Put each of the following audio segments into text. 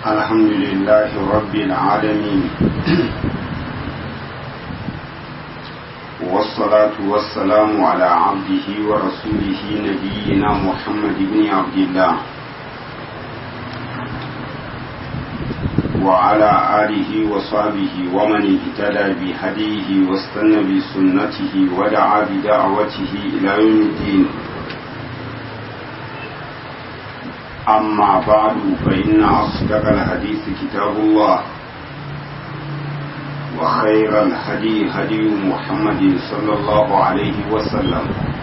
الحمد لله رب العالمين والصلاة والسلام على عبده ورسوله نبينا محمد بن عبد الله وعلى آله وصحبه ومن اهتدى بهديه واستنى بسنته ودعا بدعوته إلى يوم الدين أما بعد فإن أصدق الحديث كتاب الله وخير الهدي هدي محمد صلى الله عليه وسلم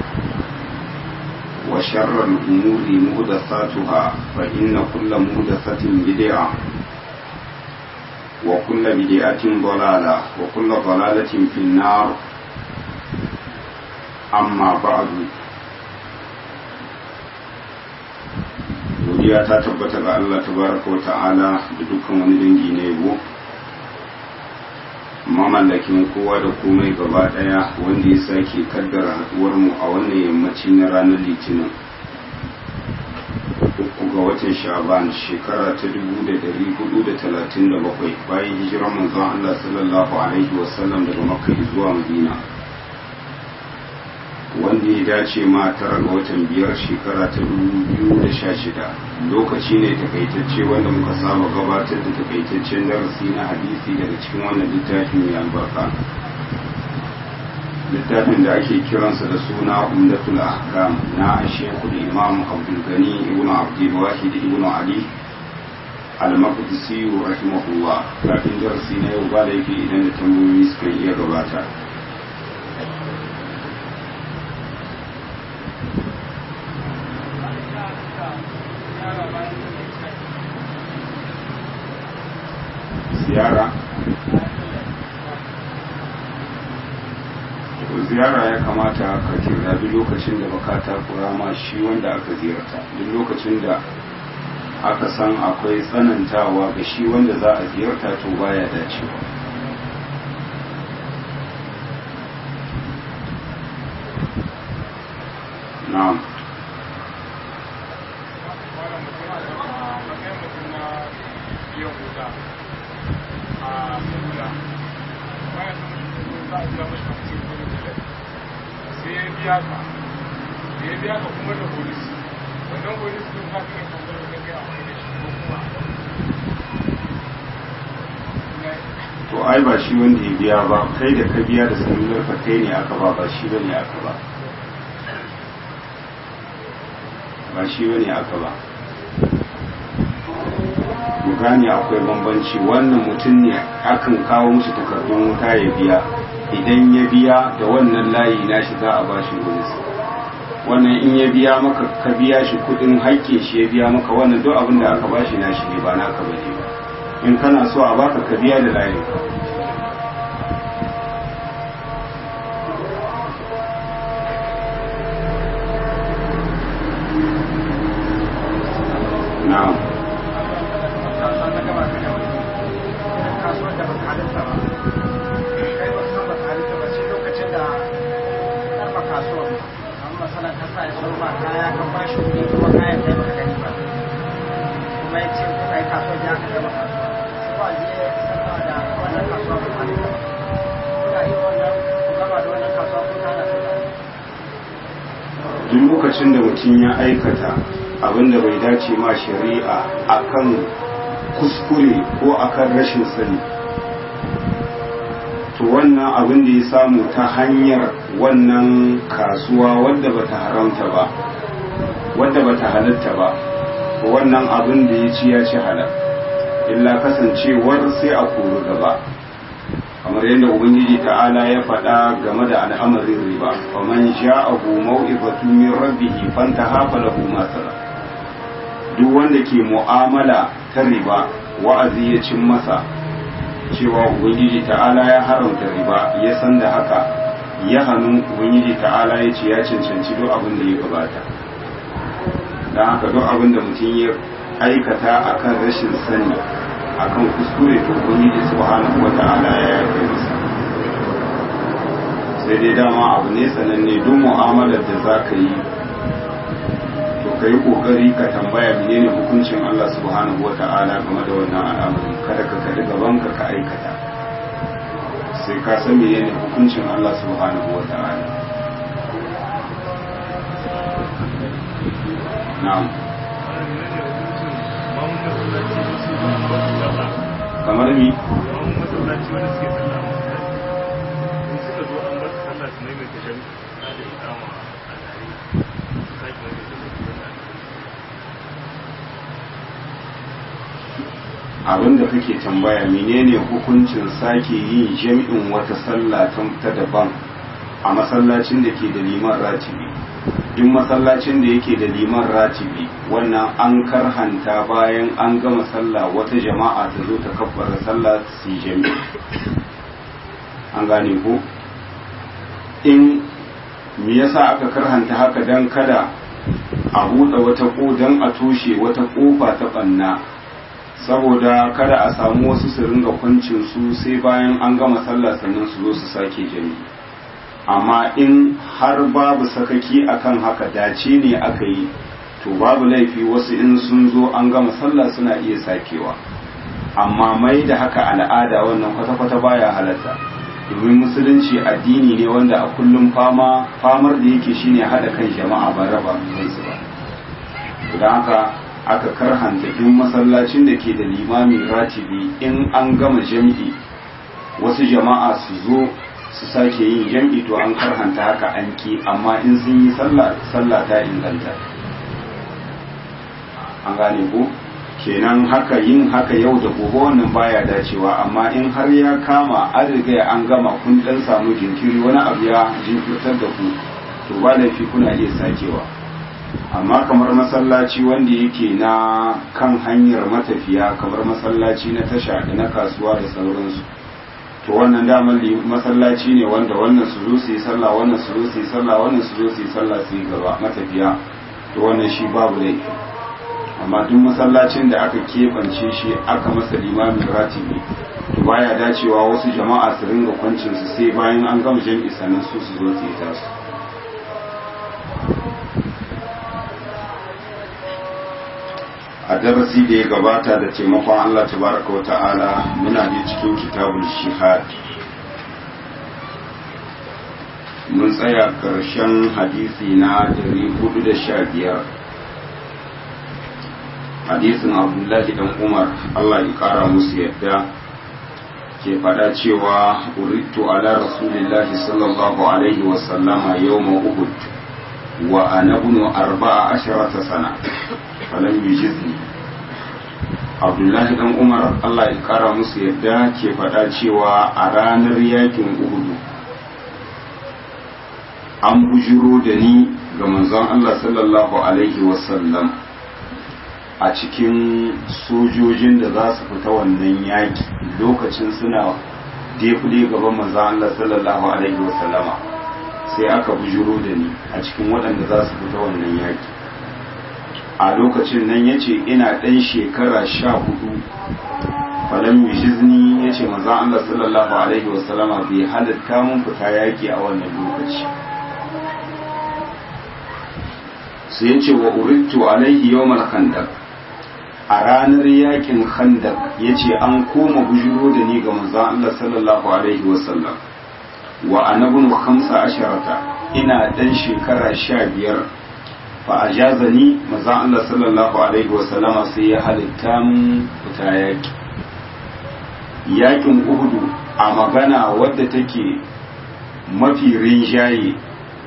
وشر الأمور مهدثاتها فإن كل مهدثة بدعة وكل بدعة ضلالة وكل ضلالة في النار أما بعد godiya ta tabbata ga Allah tabaraka wa ta'ala da dukkan wani dangi na yabo mamallakin kowa da komai gaba daya wanda ya sake kaddara haduwar mu a wannan yammaci na ranar litinin uku ga watan sha'ban shekara ta dubu da dari hudu da talatin da bakwai bayan hijirar manzon Allah sallallahu alaihi wasallam daga makka zuwa madina wanda ya dace ma tara ga watan biyar shekara ta biyu da sha shida lokaci ne takaitacce wanda muka saba gabatar da takaitaccen darasi na hadisi daga cikin wannan littafin mai albarka littafin da ake kiransa da suna umdatul ahkam na shekul imam abdul gani ibn abdul wahid ibn ali al-maqdisi rahimahullah kafin darasi na yau ba da yake idan da tambayoyi suka iya gabata ziyara ziyara ya kamata ka kirrabi lokacin da baka takura ma shi wanda aka ziyarta duk lokacin da aka san akwai tsanantawa ga shi wanda za a ziyarta to baya dacewa na'am biya ka da ya biya ka kuma da polis wannan polis din ka kai tambayar da kai a wani da shi ko kuma to ai ba shi wanda ya biya ba kai da ka biya da sanular ka kai ne aka ba ba shi bane aka ba ba shi bane aka ba mu gane akwai bambanci wannan mutum ne akan kawo musu takardun wuta ya biya idan ya biya da wannan layi nashi za a ba shi bonus wannan in ya biya maka ka biya shi kudin hakke shi ya biya maka wannan duk abin da aka ba shi nashi ne ba naka bane ba in kana so a baka ka biya da layin ka na'am duk lokacin da mutum ya aikata abin da bai dace ma shari'a akan kuskure ko akan rashin sani to wannan abin da ya samu ta hanyar wannan kasuwa wadda bata haramta ba wadda bata halatta ba wannan abin da ya ci ya ci halal illa kasancewar sai a koro gaba kamar yadda ubangiji ta'ala ya faɗa game da al'amarin riba wa man ja'ahu maw'izatu min rabbih fantaha falahu ma duk wanda ke mu'amala ta riba wa'azi ya cin masa cewa ubangiji ta'ala ya haramta riba ya san da haka ya hannu ubangiji ta'ala ya ce ya cancanci duk abin da ya gabata don haka duk abin da mutum ya aikata akan rashin sani akan kuskure to ubangiji subhanahu wata'ala ya yafe masa sai dai dama abu ne sananne duk mu'amalar da za ka yi to ka yi kokari ka tambaya menene hukuncin Allah subhanahu wa ta'ala game da wannan al'amari kada ka kalli gaban ka ka aikata sai ka san menene hukuncin Allah subhanahu wa ta'ala na'am kamar ni abin da kake tambaya menene hukuncin sake yin jami'in wata sallah ta daban a masallacin da ke da liman ratibi duk masallacin da yake da liman ratibi wannan an karhanta bayan an gama sallah wata jama'a ta zo ta kabbara sallah su yi jami'i an gane ko in me yasa aka karhanta haka dan kada a buɗe wata ko dan a toshe wata ƙofa ta ɓanna saboda kada a samu wasu su ringa kwancin su sai bayan an gama sallah sannan su zo su sake jami'i amma in har babu sakaki akan haka dace ne aka yi to babu laifi wasu in sun zo an gama sallah suna iya sakewa amma mai da haka al'ada wannan kwata-kwata baya halatta domin musulunci addini ne wanda a kullum fama famar da yake shine hada kan jama'a ba raba kansu ba don haka aka karhanta duk masallacin da ke da limamin ratibi in an gama jam'i wasu jama'a su zo su sake yin jam'i to an karhanta haka an ki amma in sun yi sallah sallah ta inganta an gane ko kenan haka yin haka yau da gobe wannan baya dacewa amma in har ya kama an riga an gama kun dan samu jinkiri wani abu ya jinkirtar da ku to ba laifi kuna iya sakewa amma kamar masallaci wanda yake na kan hanyar matafiya kamar masallaci na tasha da na kasuwa da sauransu to wannan damar masallaci ne wanda wannan su zo su yi sallah wannan su zo su yi sallah wannan su zo su yi sallah su yi gaba matafiya to wannan shi babu laifi amma duk masallacin da aka keɓance shi aka masa limamin ratibi to baya dacewa wasu jama'a su ringa kwancin su sai bayan an gama jam'i sannan su su zo su yi tasu a darasi da ya gabata da taimakon Allah tabaraka wa ta'ala muna da cikin kitabul shihad mun tsaya ƙarshen hadisi na 415 hadisin abdullahi dan umar Allah ya kara musu yadda ke faɗa cewa urittu ala rasulillahi sallallahu alaihi wasallama yawma uhud wa ana ibnu arba'a asharata sana falam yujizni abdullahi dan umar allah ya kara musu yadda ke faɗa cewa a ranar yakin uhudu an bujiro da ni ga manzon allah sallallahu alaihi wasallam a cikin sojojin da za su fita wannan yaki lokacin suna defule gaban manzon allah sallallahu alaihi wasallama sai aka bujiro da ni a cikin waɗanda za su fita wannan yaki a lokacin nan ya ce ina ɗan shekara sha hudu falon mishizni ya ce maza Allah sallallahu Alaihi wasallama bai halitta mun fita yaƙi a wannan lokaci sai ya ce wa urittu alaihi yawmal khandak a ranar yakin khandak ya ce an koma bujiro da ni ga maza Allah sallallahu Alaihi wasallam wa anabun hamsa asharata ina ɗan shekara sha biyar fa ajazani maza Allah sallallahu alaihi wa sallama sai ya halitta mun fita yaki yakin uhudu a magana wadda take mafi rinjaye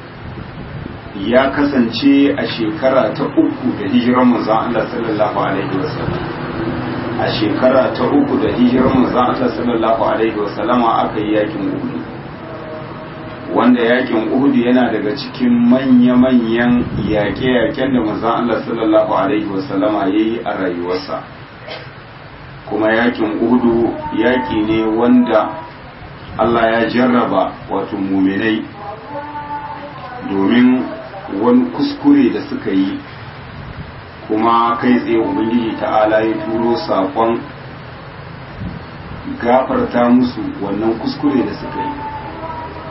ya kasance a shekara ta uku da hijirar manzon Allah sallallahu alaihi wa sallam a shekara ta uku da hijirar manzon Allah sallallahu alaihi wa sallama aka yi yakin uhudu wanda yakin uhudu yana daga cikin manya-manyan yaƙe-yaƙen da manzon Allah sallallahu alaihi wasallama ya yi a rayuwarsa kuma yakin uhudu yaƙi ne wanda Allah ya jarraba wato muminai domin wani kuskure da suka yi kuma kai tsaye ubangiji ta'ala ya turo saƙon gafarta musu wannan kuskure da suka yi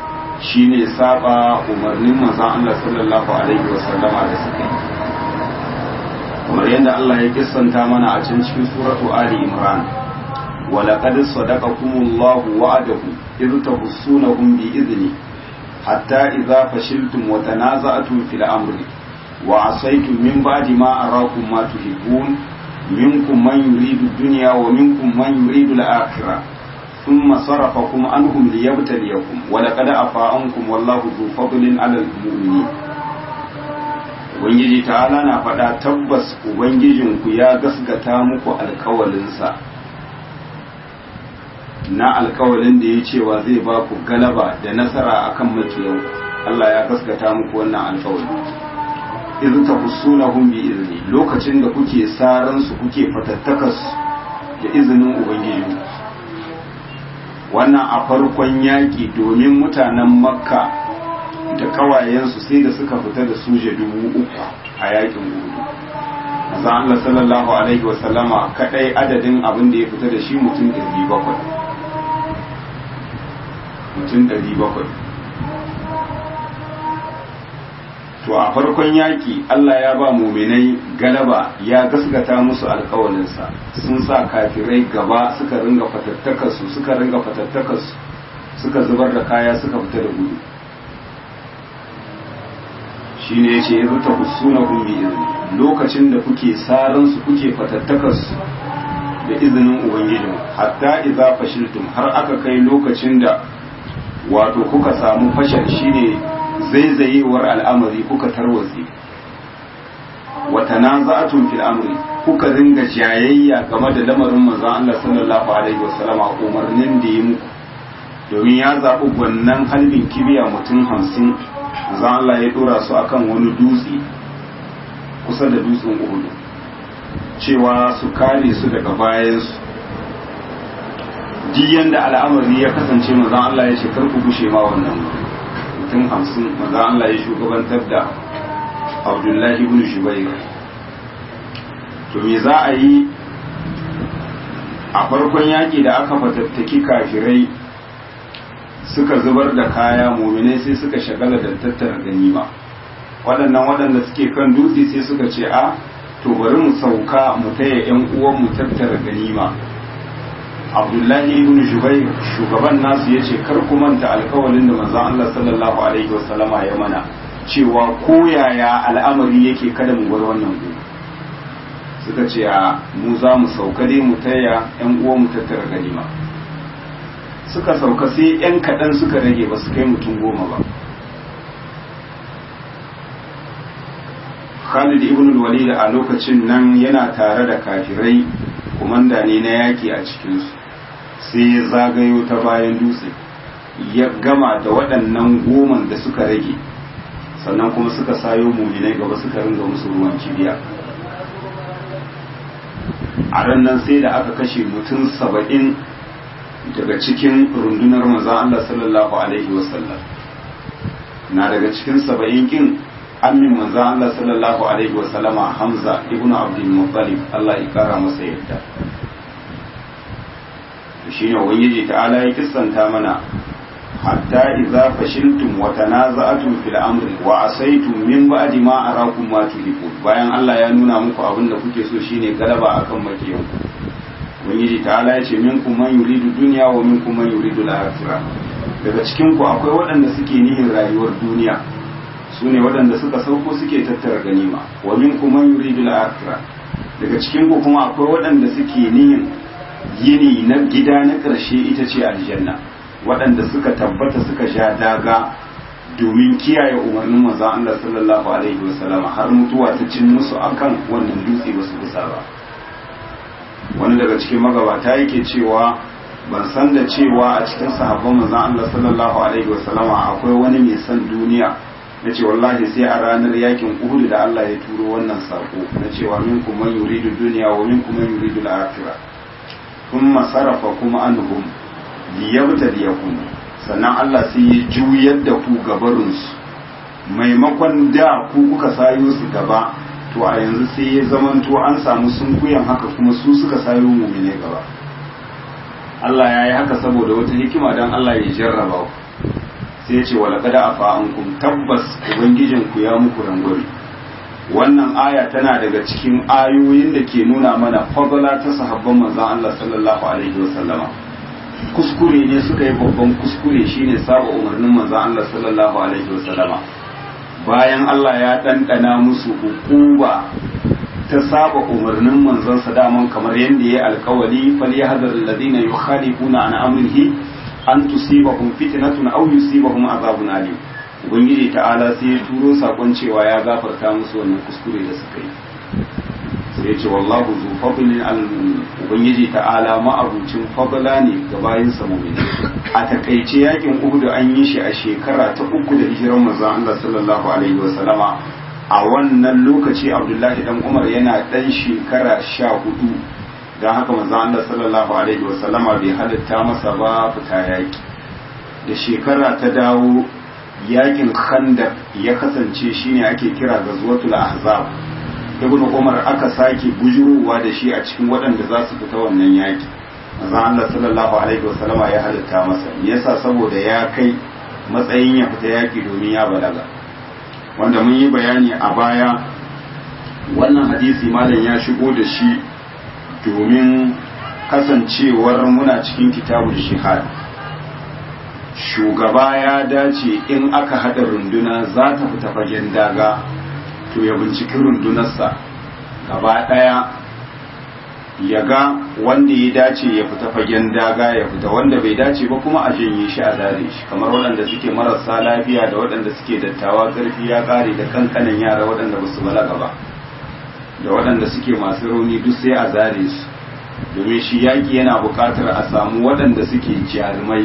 shine saba umarnin manzon Allah sallallahu alaihi wasallama da suka yi kamar yadda Allah ya kissanta mana a can cikin suratu Ali Imran wa laqad sadaqakumullahu wa'adahu idh tahussunahum bi idni hatta idza fashiltum wa tanaza'tum fil amri wa asaytum min ba'di ma arakum ma tuhibbun minkum man yuridu ad-dunya wa minkum man yuridu al-akhirah thumma sarafakum anhum liyabtaliyakum wa laqad afa ankum wallahu dhu fadlin 'ala al-mu'minin Ubangiji ta'ala na faɗa tabbas Ubangijinku ya gasgata muku alkawalinsa na alkawalin da ya cewa zai ba ku galaba da nasara akan makiyan Allah ya gasgata muku wannan alkawali idan ta husuna hun bi izini lokacin da kuke saran su kuke fatattakas da izinin Ubangiji wannan a farkon yaƙi domin mutanen makka da kawayensu sai da suka fita da suje dubu uku a yakin gudu maza Allah sallallahu alaihi wasallama kadai adadin abin da ya fita da shi mutum ɗari bakwai mutum ɗari bakwai to a farkon yaki Allah ya ba muminai galaba ya gaskata musu alkawalinsa sun sa kafirai gaba suka ringa fatattakarsu suka ringa fatattakarsu suka zubar da kaya suka fita da gudu shine yace ya zuta husuna kun bi izini lokacin da kuke saran su kuke fatattakar su da izinin ubangiji hatta idza fashiltum har aka kai lokacin da wato kuka samu fashal shine zaizayewar al'amari kuka tarwatse wa tanaza'tum fil amri kuka ringa jayayya game da lamarin manzon Allah sallallahu alaihi wasallama umarnin da yi muku domin ya zaɓi gwannan halbin kibiya mutum hamsin manzon Allah ya dora su akan wani dutse kusa da dutsen Uhud cewa su kare su daga bayansu duk yanda al'amari ya kasance manzon Allah ya ce kar ku gushe ma wannan mutum hamsin manzon Allah ya shugabantar da Abdullahi ibn Shubayr to me za a yi a farkon yaƙi da aka fatattaki kafirai suka zubar da kaya muminai sai suka shagala da tattara ganima waɗannan waɗanda suke kan dutse sai suka ce a to bari mu sauka mu taya yan uwan mu tattara ganima abdullahi ibn jubair shugaban nasu yace kar ku manta alkawalin da manzon Allah sallallahu alaihi wasallama ya mana cewa ko yaya al'amari yake kada mu bar wannan gobe suka ce a mu za mu sauka dai mu taya yan uwan mu tattara ganima suka sauka sai yan kaɗan suka rage ba su kai mutum goma ba Khalid ibn walid a lokacin nan yana tare da kafirai kumanda ne na yaki a cikinsu sai ya zagayo ta bayan dutse ya gama da waɗannan goman da suka rage sannan kuma suka sayo muminai gaba suka ringa musu ruwan kibiya a ran nan sai da aka kashe mutum saba'in daga cikin rundunar maza Allah sallallahu alaihi wasallam na daga cikin saba'in kin amin manzo Allah sallallahu alaihi wasallama Hamza ibnu Abdul Muttalib Allah ya kara masa yadda shine ubangiji ta'ala ya kissanta mana hatta idza fashiltum wa tanaza'tum fil amri wa asaytum min ba'di ma arakum ma tuhibun bayan Allah ya nuna muku abin da kuke so shine galaba akan makiyan ubangiji ta'ala ya ce minkum man yuridu dunya wa minkum man yuridu al-akhirah daga cikin ku akwai waɗanda suke nihin rayuwar duniya su ne waɗanda suka sauko suke tattara ganima wa minkum man yuridu al-akhirah daga cikin ku kuma akwai waɗanda suke nihin yini na gida na ƙarshe ita ce aljanna waɗanda suka tabbata suka sha daga domin kiyaye umarnin manzon Allah sallallahu alaihi wasallam har mutuwa ta cin musu akan wannan dutse ba su kusa ba wani daga cikin magabata yake cewa ban san da cewa a cikin sahabban manzon Allah sallallahu alaihi wasallama akwai wani mai son duniya na ce wallahi sai a ranar yakin Uhud da Allah ya turo wannan sako na cewa minkum man yuridu dunya wa minkum man yuridu al-akhirah thumma sarafa kuma anhum liyabtaliyakum sannan Allah sai ya juyar da ku gabarunsu maimakon da ku kuka sayo su gaba to a yanzu sai ya zamanto an samu sunkuyan haka kuma su suka sayo mumine gaba Allah ya yi haka saboda wata hikima don Allah ya jarraba ku sai ya ce wa laqad afa ankum tabbas ubangijin ku ya muku rangwame wannan aya tana daga cikin ayoyin da ke nuna mana fadala ta sahabban manzon Allah sallallahu alaihi wasallama kuskure ne suka yi babban kuskure shine saba umarnin manzon Allah sallallahu alaihi wasallama bayan Allah ya ɗanɗana musu hukuma ta saba umarnin manzansa daman kamar yadda ya alkawali fal yahdhar alladhina yukhalifuna an amrihi an tusibahum fitnatun aw yusibahum azabun alim ubangiji ta'ala sai ya turo sakon cewa ya gafarta musu wannan kuskure da suka yi sai ya ce wallahu zu fadlin al ubangiji ta'ala ma'abucin fadla ne ga bayin sa mu'mini a takaice yakin uhud an yi shi a shekara ta uku da hijiran manzon Allah sallallahu alaihi wa sallama a wannan lokaci abdullahi dan umar yana dan shekara sha hudu don haka manzon Allah sallallahu alaihi wa sallama bai halitta masa ba fita yaki da shekara ta dawo yakin khandaq ya kasance shine ake kira gazwatul ahzab ibn umar aka sake bujurowa da shi a cikin waɗanda za su fita wannan yaki manzon Allah sallallahu alaihi wa sallama ya halitta masa me yasa saboda ya kai matsayin ya fita yaki domin ya balaga wanda mun yi bayani a baya wannan hadisi malam ya shigo da shi domin kasancewar muna cikin kitabul shihad shugaba ya dace in aka haɗa runduna za ta fita fagen daga to ya binciki rundunarsa gaba ɗaya ya ga wanda ya dace ya fita fagen daga ya fita wanda bai dace ba kuma a janye shi a zare shi kamar waɗanda suke marasa lafiya da waɗanda suke dattawa ƙarfi ya ƙare da kankanin yara waɗanda ba su balaga ba da waɗanda suke masu rauni duk sai a zare su domin shi yaƙi yana buƙatar a samu waɗanda suke jarumai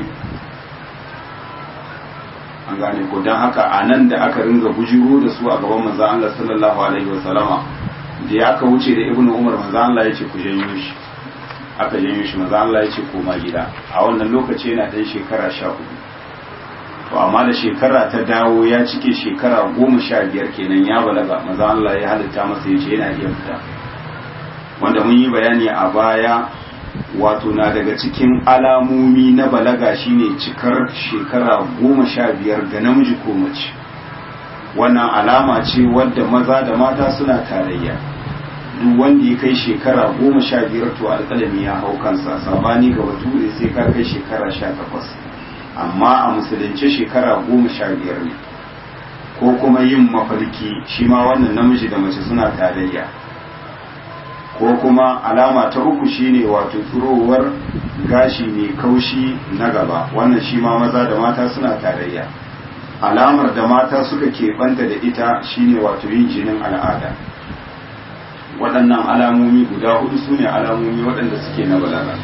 an gane ko don haka a nan da aka ringa bujiro da su a gaban manzan Allah sallallahu alaihi wasallama da ya aka wuce da ibnu umar manzo Allah ya ce ku janyo shi aka janyo shi manzo Allah ya ce koma gida a wannan lokaci yana dan shekara sha hudu to amma da shekara ta dawo ya cike shekara goma sha biyar kenan ya balaga manzo Allah ya halitta masa ya ce yana iya fita wanda mun yi bayani a baya wato na daga cikin alamomi na balaga shine cikar shekara goma sha biyar ga namiji ko mace wannan alama ce wadda maza da mata suna tarayya duk wanda ya kai shekara goma sha biyar to alƙalami ya hau kansa sabani ga bature sai ka kai shekara sha takwas amma a musulunce shekara goma sha biyar ne ko kuma yin mafarki shi ma wannan namiji da mace suna tarayya ko kuma alama ta uku shine wato turowar gashi mai kaushi na gaba wannan shi ma maza da mata suna tarayya alamar da mata suka keɓanta da ita shine wato yin jinin al'ada waɗannan alamomi guda hudu su ne alamomi waɗanda suke na balaga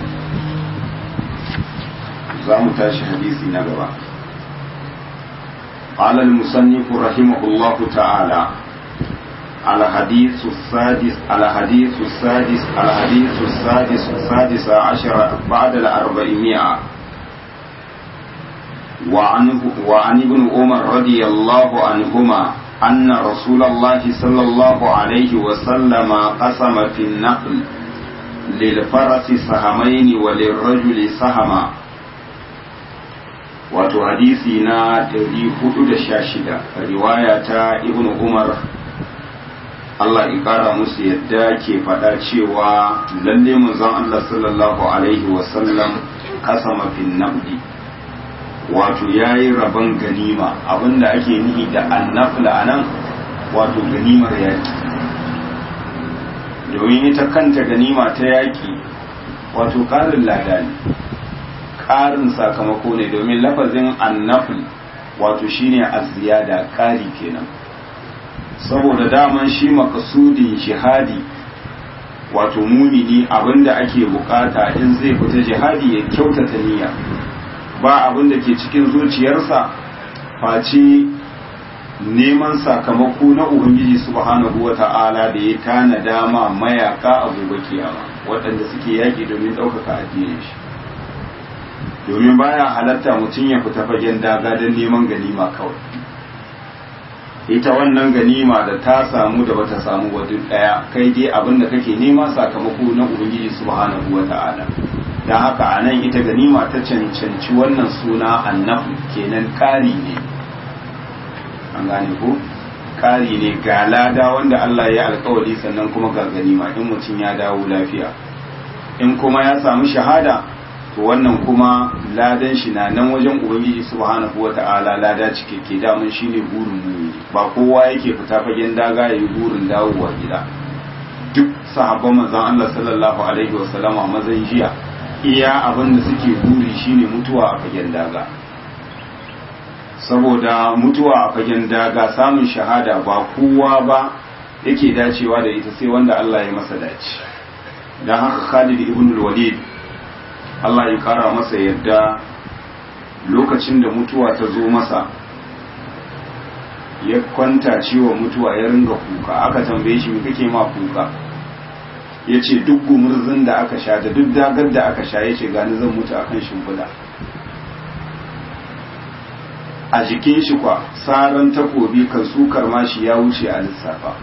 za mu tashi hadisi na gaba قال المصنف رحمه الله تعالى الحديث السادس الحديث السادس الحديث السادس السادس عشر بعد الأربعمائة وعنه وعن ابن عمر رضي الله عنهما أن رسول الله صلى الله عليه وسلم قسم في النقل للفرس سهمين وللرجل سهما wato hadisi na 416 riwaya ta ibn umar Allah ya kara musu yadda ke faɗa cewa lalle manzon Allah sallallahu alaihi wasallam kasama fin nabdi wato ya yi rabon ganima abinda ake nihi da annafla a nan wato ganimar yaƙi domin ita kanta ganima ta yaƙi wato ƙarin lada ne ƙarin sakamako ne domin lafazin annafl wato shine aziyada ƙari kenan saboda daman shi makasudin jihadi wato mumini abinda ake bukata in zai fita jihadi ya kyautata niyya ba abin da ke cikin zuciyarsa face neman sakamako na ubangiji subhanahu wa ta'ala da ya tana dama mayaka a gobe kiyama waɗanda suke yaƙi domin ɗaukaka addinin shi domin baya halatta mutum ya fita fagen daga don neman ganima kawai ita wannan ganima da ta samu da bata samu wa duk ɗaya kai dai abin da kake nema sakamako na ubangiji subhanahu wa ta'ala don haka a nan ita ganima ta cancanci wannan suna annafu kenan ƙari ne an gane ko ƙari ne ga lada wanda Allah ya alkawari sannan kuma ga ganima in mutum ya dawo lafiya in kuma ya samu shahada to wannan kuma ladan shi na nan wajen ubangiji subhanahu wata'ala lada cikakke damun shine burin mumini ba kowa yake fita fagen daga yayi burin dawowa gida duk sahabban manzon Allah sallallahu alaihi wasallama mazan jiya iya abin da suke buri shine mutuwa a fagen daga saboda mutuwa a fagen daga samun shahada ba kowa ba yake dacewa da ita sai wanda Allah ya masa dace dan haka Khalid ibn al-Walid Allah ya kara masa yadda lokacin da mutuwa ta zo masa ya kwanta ciwo mutuwa ya ringa kuka aka tambaye shi me kake ma kuka ya ce duk gumurzin da aka sha da duk dagar da aka sha ya ce gani zan mutu akan shimfiɗa a jikin shi kwa saran takobi kan sukar mashi ya wuce a lissafa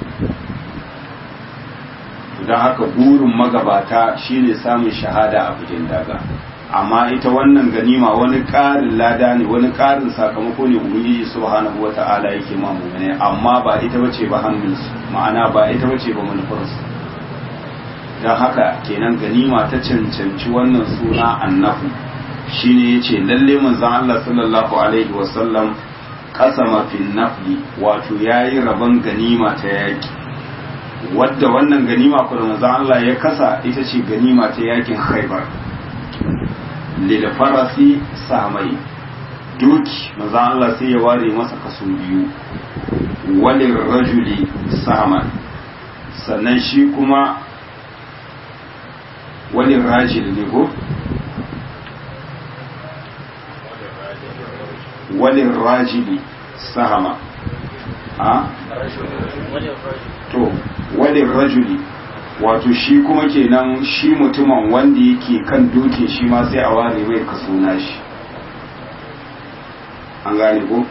don haka burin magabata shine samun shahada a fagen daga amma ita wannan ganima wani ƙarin lada ne wani ƙarin sakamako ne ubangiji subhanahu wata'ala yake ma mu'mini amma ba ita bace ba hannunsu ma'ana ba ita bace ba manufarsu don haka kenan ganima ta cancanci wannan suna annahu shine yace lalle manzon Allah sallallahu alaihi wasallam kasama fil nafli wato yayi rabon ganima ta yaki wadda wannan ganima kuma manzon Allah ya kasa ita ce ganima ta yakin Khaibar lil farasi samai doki manzon Allah sai ya ware masa kaso biyu walil rajuli saman sannan shi kuma walil rajil ne ko walin rajili sahama a to walin rajuli wato shi kuma kenan shi mutumin wanda yake kan doke shi ma sai a ware mai kaso shi an gane ko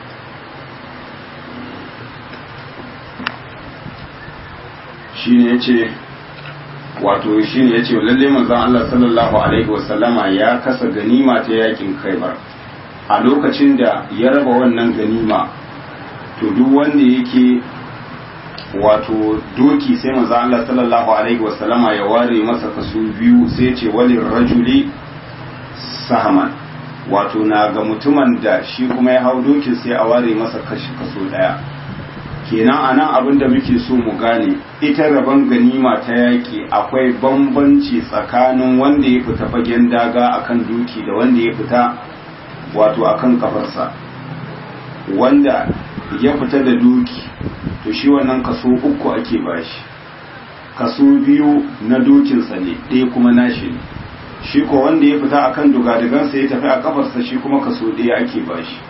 shi ne ya ce wato shi ne ya ce lalle manzon Allah sallallahu alaihi wasallama ya kasa ganima ta yakin khaibar a lokacin da ya raba wannan ganima to duk wanda yake wato doki sai manzo Allah sallallahu alaihi wasallama ya ware masa kaso biyu sai ce walin rajuli sahman wato na ga mutumin da shi kuma ya hau dokin sai a ware masa kashi kaso daya kenan anan abin da muke so mu gane ita rabon ganima ta yaki akwai bambanci tsakanin wanda ya fita fagen daga akan doki da wanda ya fita wato akan kafarsa wanda ya fita da doki to shi wannan kaso uku ake bashi kaso biyu na dokinsa ne ɗaya kuma nashi ne shi ko wanda ya fita akan dugadigansa ya tafi a kafarsa shi kuma kaso ɗaya ake bashi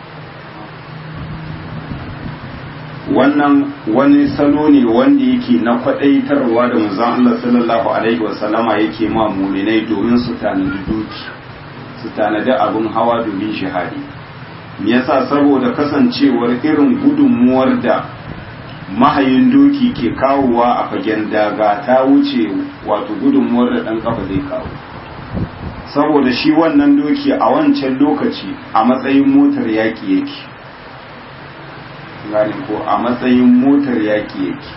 wannan wani salo ne wanda yake na kwaɗaitarwa da manzon Allah sallallahu alaihi wasallama yake ma muminai domin su tanadi doki su tanadi abin hawa domin shahadi me yasa saboda kasancewar irin gudunmuwar da mahayin doki ke kawowa a fagen daga ta wuce wato gudunmuwar da ɗan kafa zai kawo saboda shi wannan doki a wancan lokaci a matsayin motar yaƙi yake gane ko a matsayin motar yaƙi yake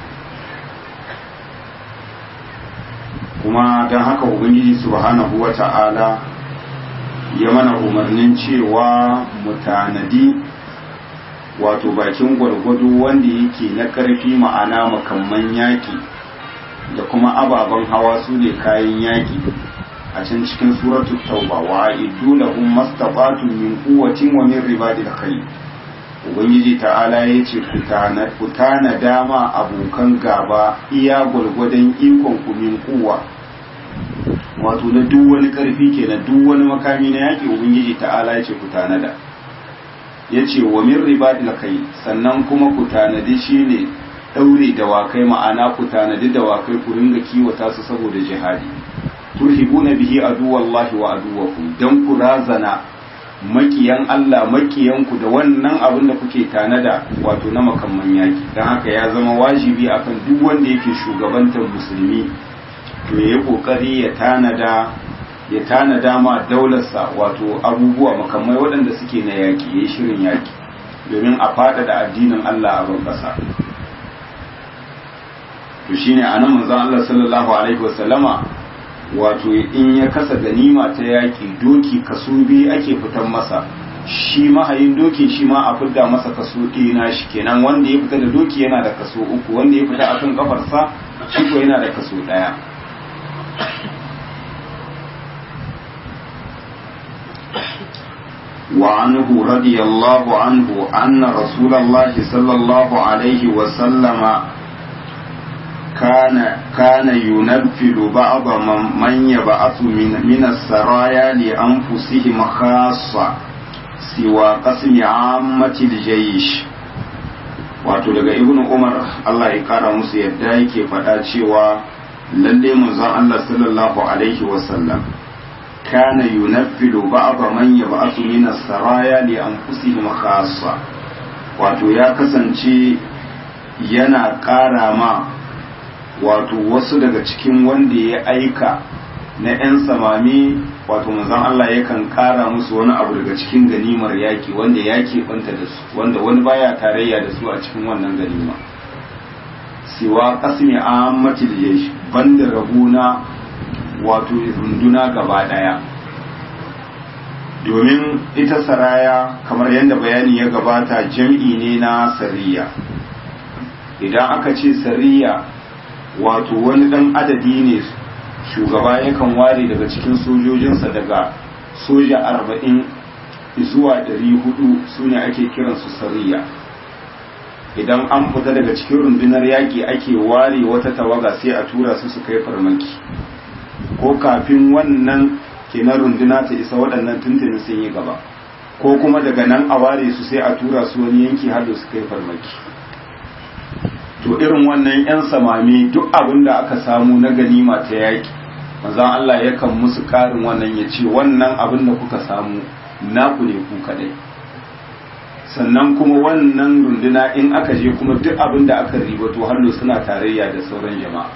kuma don haka ubangiji subhanahu wa ta'ala ya mana umarnin cewa mu tanadi wato bakin gwargwado wanda yake na ƙarfi ma'ana makamman yaƙi da kuma ababen hawa su ne kayan yaƙi a can cikin suratul tauba wa iddu lahum mastata'tum min quwwatin wa min ribadil khayr ubangiji ta'ala yace ku tana dama abokan gaba iya gwargwadon ikon ku min kuwa wato na duk wani karfi kenan duk wani makami na yaƙi ubangiji ta'ala yace ku tanada yace wa min ribadil khayr sannan kuma ku tanadi shine daure dawakai ma'ana ku tanadi dawakai ku ringa kiwata su saboda jihadi turhibuna bihi aduwallahi wa aduwakum dan ku razana makiyan Allah makiyanku da wannan abin da kuke tanada wato na makamman yaki dan haka ya zama wajibi akan duk wanda yake shugabantar musulmi to ya kokari ya tanada ya tanada ma daularsa wato abubuwa makamai waɗanda suke na yaki yayi shirin yaki domin a faɗaɗa addinin Allah a ban ƙasa to shine anan manzon Allah sallallahu alaihi wasallama wato in ya kasa ganima ta yaƙi doki kaso biyu ake fitan masa shi mahayin doki shi ma a fidda masa kaso ɗaya na shi kenan wanda ya fita da doki yana da kaso uku wanda ya fita akan kafarsa shi ko yana da kaso ɗaya وعنه رضي الله عنه أن رسول الله صلى الله عليه وسلم كان كان ينفذ بعض من يبعث من من السرايا لأنفسهم خاصة سوى قسم عامة الجيش wato daga ibn umar Allah ya kara musu yadda yake faɗa cewa lalle manzon Allah sallallahu alaihi wasallam kana yunaffilu ba'd man yab'athu min as-saraya li anfusihim khassa wato ya kasance yana ƙara ma wato wasu daga cikin wanda ya aika na 'yan samami wato manzon Allah yakan kara musu wani abu daga cikin ganimar yaki wanda ya banta da su wanda wani baya tarayya da su a cikin wannan ganima siwa qasmi ammatil jaysh banda rabuna wato runduna gaba daya domin ita saraya kamar yadda bayani ya gabata jam'i ne na sariya idan aka ce sariya wato wani dan adadi ne shugaba yakan ware daga cikin sojojinsa daga soja arba'in zuwa ɗari hudu su ne ake kiransu sariya idan an fita daga cikin rundunar yaƙi ake ware wata tawaga sai a tura su su kai farmaki ko kafin wannan kenan runduna ta isa waɗannan tuntuni sun yi gaba ko kuma daga nan a ware su sai a tura su wani yanki har da su kai farmaki to irin wannan 'yan samami duk abin da aka samu na ganima ta yaƙi manzan Allah yakan musu ƙarin wannan ya ce wannan abin da kuka samu naku ne ku kadai sannan kuma wannan runduna in aka je kuma duk abin da aka ribato hallo suna tarayya da sauran jama'a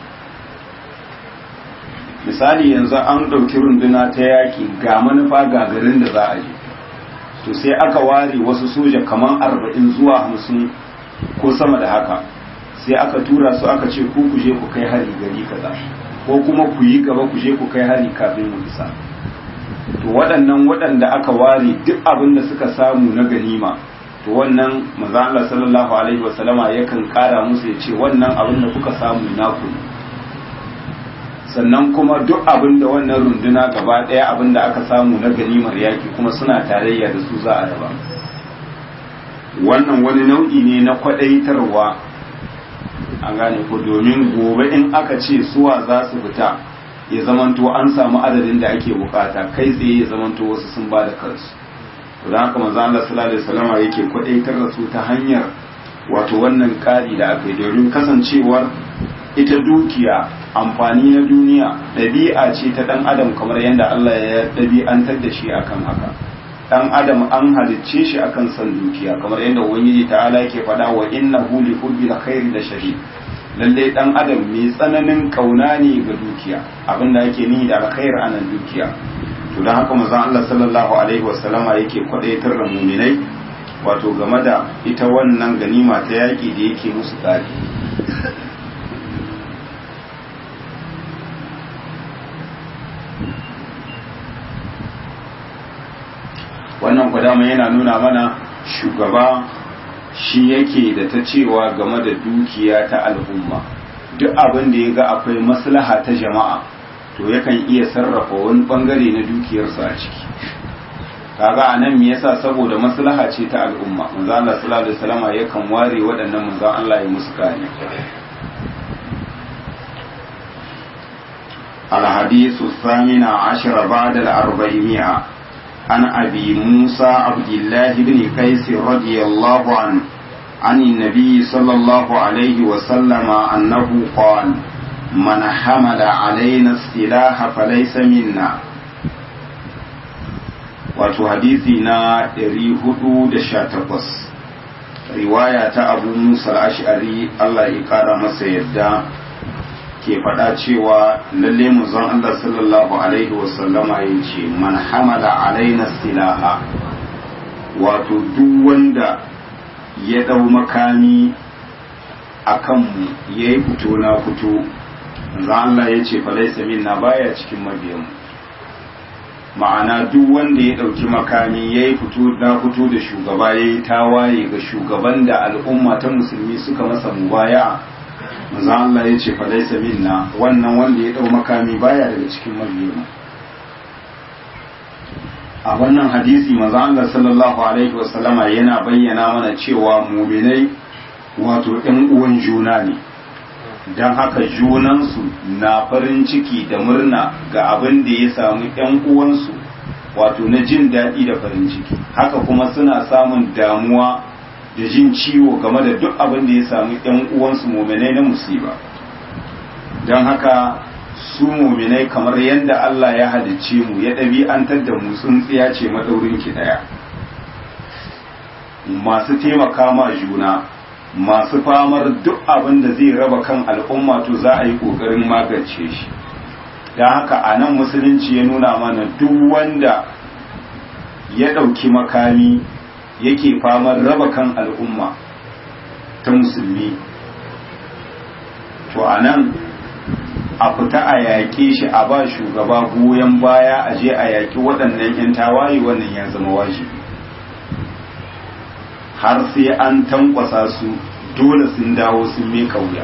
misali yanzu an ɗauki runduna ta yaƙi ga manufa ga garin da za a je to sai aka ware wasu soja kamar arba'in zuwa hamsin ko sama da haka sai aka tura su aka ce ku ku je ku kai hari gari kaza ko kuma ku yi gaba ku je ku kai hari kafin mu isa to waɗannan waɗanda aka ware duk abin da suka samu na ganima to wannan manzo Allah sallallahu alaihi wasallama yakan ƙara musu ya ce wannan abin da kuka samu naku ne sannan kuma duk abin da wannan runduna gaba ɗaya abin da aka samu na ganimar yaki kuma suna tarayya da su za a raba wannan wani nau'i ne na kwaɗaitarwa an gane ko domin gobe in aka ce suwa za su fita ya zamanto an samu adadin da ake bukata kai tsaye ya zamanto wasu sun ba da kansu don haka manzo Allah sallallahu alaihi wasallam yake kwadaitar da su ta hanyar wato wannan kari da aka yi domin kasancewar ita dukiya amfani na duniya ɗabi'a ce ta ɗan adam kamar yadda Allah ya ɗabi'antar da shi akan haka ɗan adam an halicce shi akan son dukiya kamar yadda ubangiji ta'ala yake faɗa wa innahu li hubbil khairi da shahid lalle ɗan adam mai tsananin kauna ne ga dukiya abinda yake nihi da alkhair anan dukiya to don haka manzon Allah sallallahu alaihi wasallama yake kwadaitar da muminai wato game da ita wannan ganima ta yaki da yake musu tsari wannan kwadama yana nuna mana shugaba shi yake da ta cewa game da dukiya ta al'umma duk abin da ya ga akwai maslaha ta jama'a to yakan iya sarrafa wani bangare na dukiyarsa a ciki kaga a nan me yasa saboda maslaha ce ta al'umma manzo Allah sallallahu alaihi wasallam yakan ware waɗannan manzo Allah ya musu kare الحديث الثامن عشر بعد الأربعمائة عن أبي موسى عبد الله بن قيس رضي الله عنه عن النبي صلى الله عليه وسلم أنه قال من حمل علينا السلاح فليس منا wato hadisi na 418 riwaya ta abu musa ash'ari Allah ya kara masa yadda ke faɗa cewa lalle manzon Allah sallallahu alaihi wasallama ya ce man hamala alaina silaha wato duk wanda ya ɗau makami a kanmu ya yi fito na fito za Allah ya ce falaisa minna baya cikin mabiyanmu ma'ana duk wanda ya ɗauki makami ya yi fito na fito da shugaba ya yi tawaye ga shugaban da al'umma ta musulmi suka masa mubaya za Allah ya ce falaisa minna wannan wanda ya ɗau makami baya daga cikin mabiyanmu a wannan hadisi maza Allah sallallahu alaihi wasallama yana bayyana mana cewa muminai wato ɗan uwan juna ne don haka junansu na farin ciki da murna ga abin da ya samu ‘yan uwansu wato na jin daɗi da farin ciki haka kuma suna samun damuwa da jin ciwo game da duk abin da ya samu ‘yan uwansu muminai na musiba don haka su muminai kamar yadda Allah ya halicce mu ya ɗabi'antar da mu tsintsiya ce maɗaurin ki ɗaya masu taimaka ma juna masu famar duk abin da zai raba kan al'umma to za a yi ƙoƙarin magance shi da haka a nan musulunci ya nuna mana duk wanda ya ɗauki makami yake famar raba kan al'umma ta musulmi to a nan a fita a yaƙe shi a ba shugaba goyon baya a je a yaƙi waɗannan 'yan tawaye wannan ya zama wajibi har sai an tankwasa su dole sun dawo sun meka wuya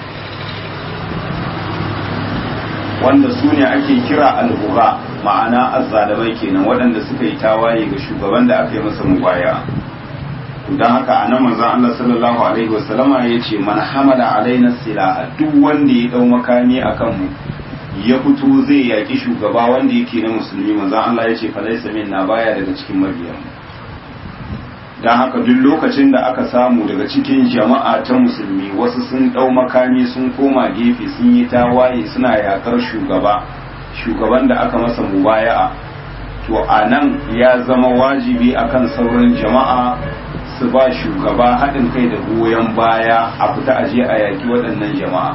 wanda su ne ake kira albuga ma'ana azzalamai kenan waɗanda suka yi tawaye ga shugaban da aka yi masa mubaya don haka a nan manzon Allah sallallahu alaihi wasallama ya ce man hamala alaina silaha duk wanda ya dau makami akan mu ya fito zai yaki shugaba wanda yake na musulmi manzon Allah ya ce falaisa minna baya daga cikin mabiyan mu don haka duk lokacin da aka samu daga cikin jama'a ta musulmi wasu sun ɗau makami sun koma gefe sun yi tawaye suna yakar shugaba shugaban da aka masa mubaya'a to a nan ya zama wajibi akan sauran jama'a su ba shugaba haɗin kai da goyon baya a fita aje a yaƙi waɗannan jama'a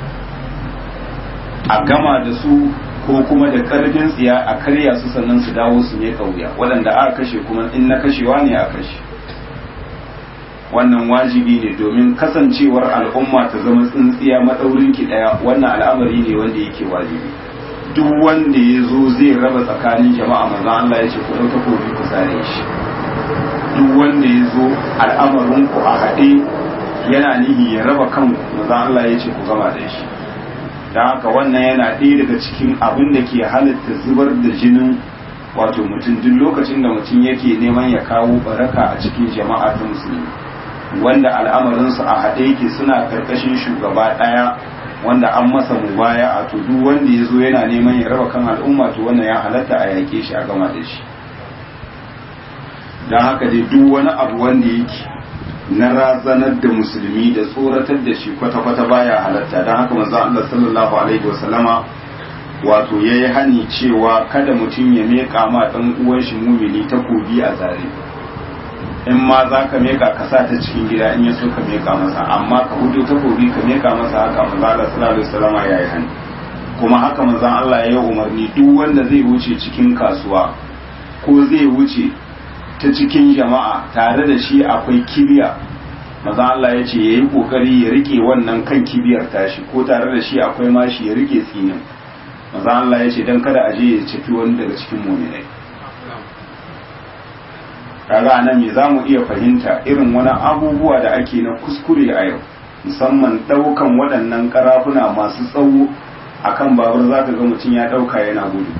a gama da su ko kuma da ƙarfin tsiya a karya su sannan su dawo su ne ƙauya waɗanda aka kashe kuma in na kashewa ne a kashe wannan wajibi ne domin kasancewar al'umma ta zama tsintsiya maɗaurin ki ɗaya wannan al'amari ne wanda yake wajibi duk wanda ya zo zai raba tsakanin jama'a manzon Allah ya ce ku ɗauka kofi ku sare shi duk wanda ya zo al'amarin ku a haɗe yana nihi ya raba kan manzon Allah ya ce ku gama da shi don haka wannan yana ɗaya daga cikin abin da ke halitta zubar da jinin wato mutum duk lokacin da mutum yake neman ya kawo baraka a cikin jama'a ta musulmi wanda al'amarinsu a haɗe yake suna karkashin shugaba ɗaya wanda an masa mubaya a to duk wanda ya zo yana neman ya raba kan al'umma to wannan ya halatta a yake shi a gama da shi don haka dai duk wani abu wanda yake na razanar da musulmi da tsoratar da shi kwata-kwata baya halatta don haka manzo Allah sallallahu alaihi wasallama wato yayi hani cewa kada mutum ya meka ma dan uwan shi mumini takobi a zare in ma za ka meka ka sa ta cikin gida in ya so ka meka masa amma ka hudu takobi ka meka masa haka manzo Allah sallallahu alaihi wasallama yayi hani kuma haka manzo Allah ya yi umarni duk wanda zai wuce cikin kasuwa ko zai wuce ta cikin jama'a tare da shi akwai kibiya maza Allah ya ce ya yi ƙoƙari ya rike wannan kan kibiyar tashi ko tare da shi akwai mashi ya rike tsinin maza Allah ya ce don kada a je ya ciki wani daga cikin muminai kaga nan me za mu iya fahimta irin wani abubuwa da ake na kuskure a yau musamman ɗaukan waɗannan ƙarafuna masu tsawo akan babur za ka ga mutum ya ɗauka yana gudu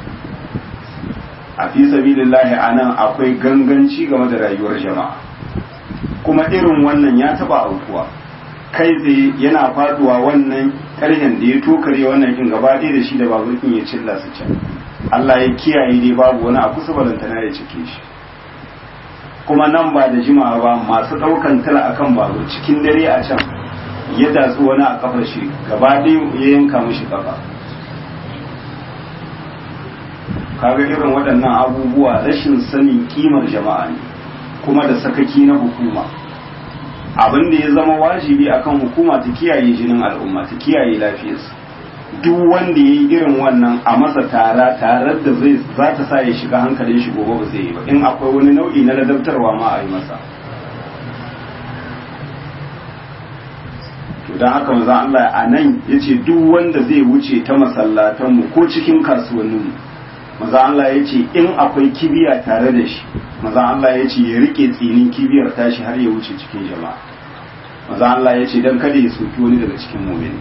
a fi sabilillahi a nan akwai ganganci game da rayuwar jama'a kuma irin wannan ya taba aukuwa kai tsaye yana faduwa wannan ƙarhen da ya tokare wannan kin gaba ɗaya da shi da babur kin ya cilla su can Allah ya kiyaye dai babu wani a kusa balantana ya cike shi kuma nan ba da jimawa ba masu ɗaukan tala akan babur cikin dare a can ya datsu wani a kafar shi gaba ɗaya ya yanka mishi kafa kaga irin waɗannan abubuwa rashin sanin kimar jama'a ne kuma da sakaki na hukuma abin da ya zama wajibi akan hukuma ta kiyaye jinin al'umma ta kiyaye lafiyarsu duk wanda ya yi irin wannan a masa tara tarar da zai za ta sa ya shiga hankalin shi gobe ba zai yi ba in akwai wani nau'i na ladabtarwa ma a yi masa to don haka manzon Allah a nan ya ce duk wanda zai wuce ta masallatanmu ko cikin kasuwanninmu manzon Allah ya ce in akwai kibiya tare da shi manzon Allah ya ce ya rike tsinin kibiyar tashi har ya wuce cikin jama'a manzon Allah ya ce don kada ya soki wani daga cikin mu'mini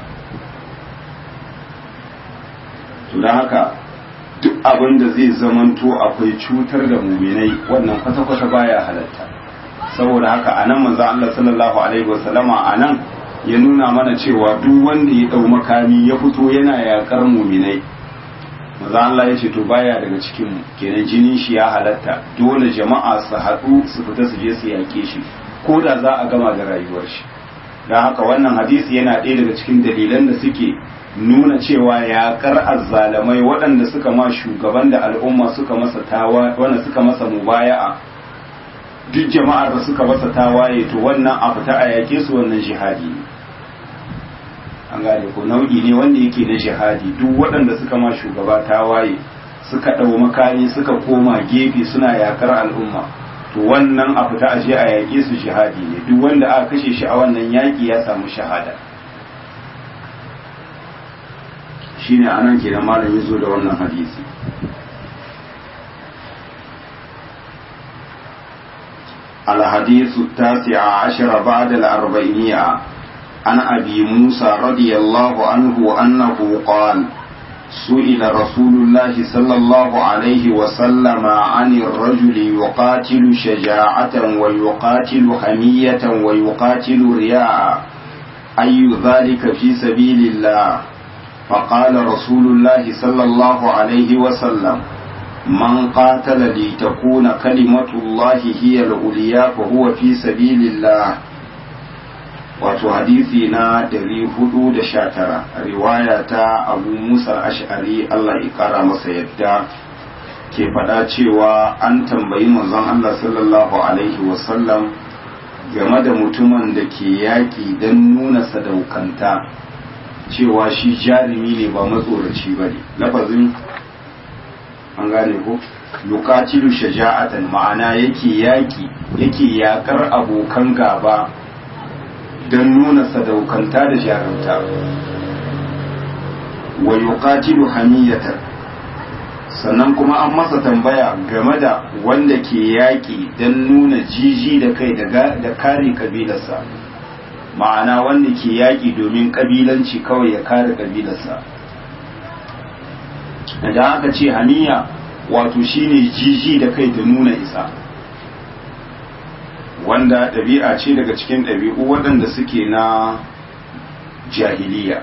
to don haka duk abin da zai zamanto akwai cutar da muminai wannan kwata-kwata baya halatta saboda haka a nan manzo Allah sallallahu alaihi wasallama a nan ya nuna mana cewa duk wanda ya dau makami ya fito yana yakar muminai manzo Allah ya ce to baya daga cikin mu kenan jinin shi ya halatta dole jama'a su haɗu su fita su je su yake shi ko da za a gama da rayuwar shi don haka wannan hadisi yana ɗaya daga cikin dalilan da suke nuna cewa yaƙar azzalamai waɗanda suka ma shugaban da al'umma suka masa tawa wanda suka masa mubaya'a duk jama'ar da suka masa tawaye to wannan a fita a yaƙe su wannan jihadi ne an gane ko nau'i ne wanda yake na jihadi duk waɗanda suka ma shugaba tawaye suka ɗau makami suka koma gefe suna yaƙar al'umma to wannan a fita a je a yaƙe su jihadi ne duk wanda aka kashe shi a wannan yaƙi ya samu shahada shine anan kenan malam ya zo da wannan hadisi الحديث التاسع عشر بعد الأربعينية عن أبي موسى رضي الله عنه أنه قال سئل رسول الله صلى الله عليه وسلم عن الرجل يقاتل شجاعة ويقاتل حمية ويقاتل رياء أي ذلك في سبيل الله فقال رسول الله صلى الله عليه وسلم من قاتل لتكون كلمة الله هي العليا فهو في سبيل الله wato hadisi na 419 riwaya ta abu musa ash'ari Allah ya kara masa yadda ke faɗa cewa an tambayi manzon Allah sallallahu alaihi wasallam game da mutumin da ke yaƙi don nuna sadaukanta cewa shi jarumi ne ba matsoraci ba ne lafazin an gane ko yuqatilu shaja'atan ma'ana yake yaki yake yakar abokan gaba don nuna sadaukanta da jarumta wa yuqatilu hamiyatan sannan kuma an masa tambaya game da wanda ke yaki don nuna jiji da kai da kare kabilarsa ma'ana wanda ke yaki domin kabilanci kawai ya kare kabilarsa da aka ce haniya wato shine jiji da kai da nuna isa wanda ɗabi'a ce daga cikin ɗabi'u waɗanda suke na jahiliya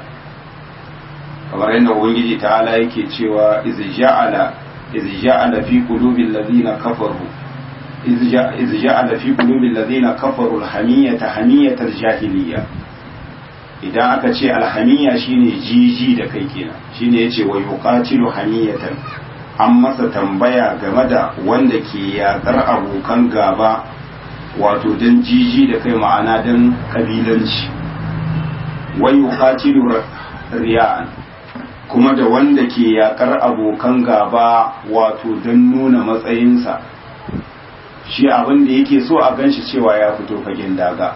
kamar yadda ubangiji ta'ala yake cewa iz ja'ala iz ja'ala fi qulubil ladina kafaru iz ja'ala fi qulubil ladina kafaru al-hamiyata hamiyatal jahiliya idan aka ce alhamiya shine jiji da kai kenan shine yace wa yuqatilu hamiyatan an masa tambaya game da wanda ke yakar abokan gaba wato dan jiji da kai ma'ana dan kabilanci wa yuqatilu riya'an kuma da wanda ke yakar abokan gaba wato dan nuna matsayinsa shi abin da yake so a ganshi cewa ya fito fagen daga